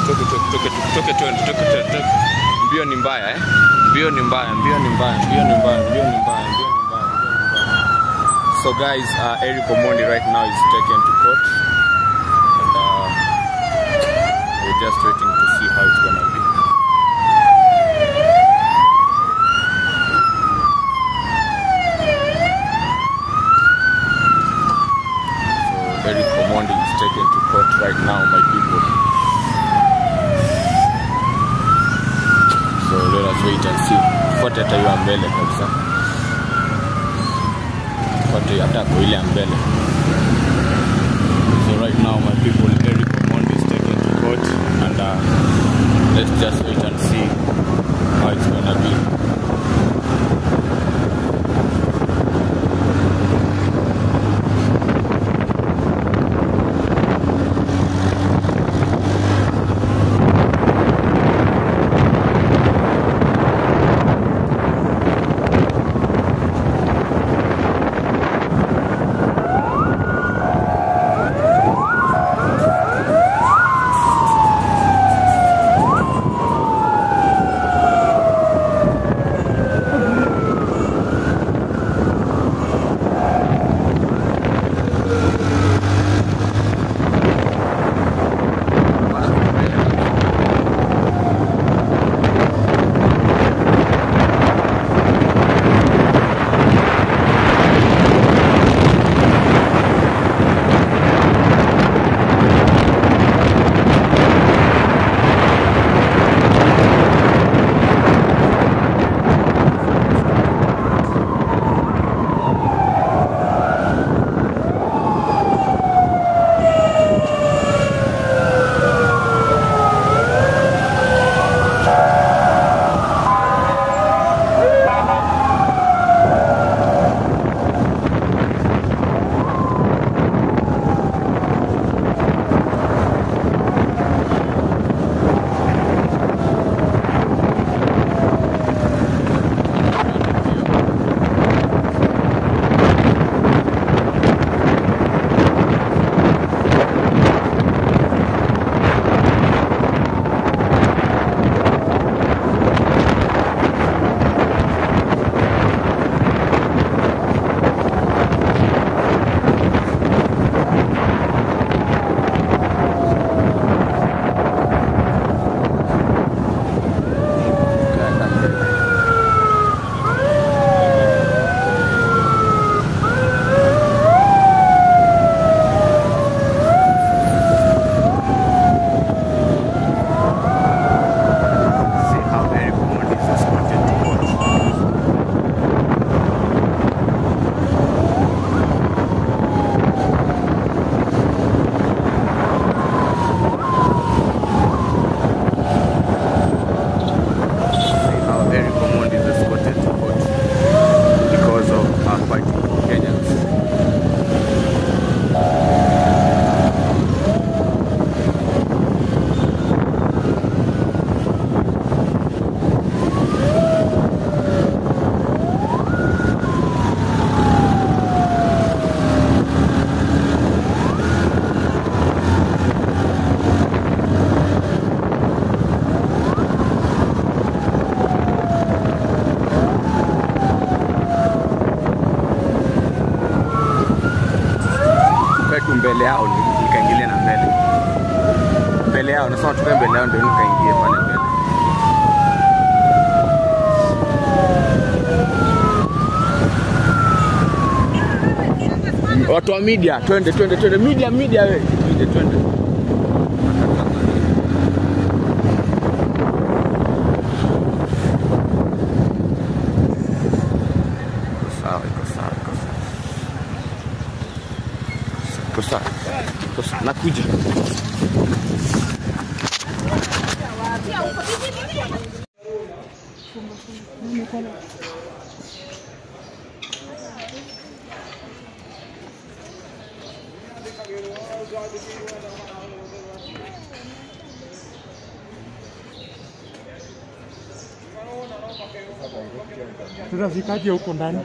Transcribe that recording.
tutoke tutoke tutoke tuende tutoke tutoke mbio ni mbaya eh mbio ni mbaya mbio ni mbaya mbio ni mbaya mbio ni mbaya mbio ni mbaya mbio ni mbaya so guys uh, Eric Omondi right now is taken to court and uh, we're just waiting to see how it's gonna be So Eric Omondi is taken to court right now, my people. So let us wait and see. Fuate hata hiyo ya mbele kabisa. Fuate hata kwa ile ya mbele. So right now, my people, Eric Omondi is taken to court and uh, let's just wait and see how it's gonna be. See how Eric Omondi is escorted to court. See how Eric Omondi is escorted to court because of uh, fighting for Kenyans. tukae tu mbele yao ni- nikaingilia na mbele mbele yao nasema tukae mbele yao ndio nikaingie pale mbele watu wa media twende twende twende media media we media twende Iko sawa iko sawa iko sawa iko sawa iko sawa nakuja Tutafikaje huko ndani?